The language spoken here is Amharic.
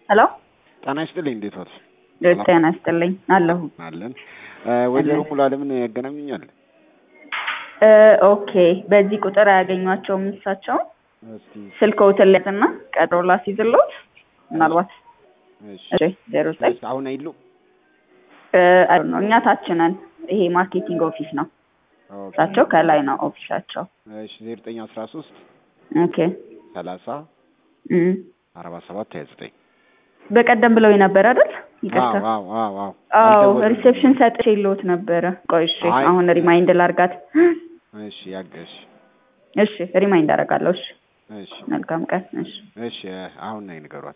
ሄሎ ጤና ይስጥልኝ። እንዴት ዋልሽ? ጤና ይስጥልኝ አለሁ። አለን። ወይዘሮ ሙሉ አለምን ያገናኙኛል? ኦኬ በዚህ ቁጥር አያገኟቸውም እሳቸው እስቲ ስልክዎትን ላያዝና ቀጠሮ ላስይዝልዎት ምናልባት እሺ። እሺ ዜሮ ዘጠኝ እሺ፣ አሁን አይሉ አይ ነው እኛ ታች ነን። ይሄ ማርኬቲንግ ኦፊስ ነው። ኦኬ። እሳቸው ከላይ ነው ኦፊሳቸው። እሺ 0913 ኦኬ 30 እም። 47 29 በቀደም ብለው ነበር አይደል? ይቅርታ። አዎ አዎ አዎ አዎ አልደወሉም። ሪሴፕሽን ሰጥቼ የለዎት ነበረ። ቆይ እሺ አይ። አሁን ሪማይንድ ላርጋት። እሺ ያገሽ እሺ ሪማይንድ አደርጋለሁ። እሺ እሺ መልካም ቀን። እሺ እሺ አሁን ነይ ንገሯት።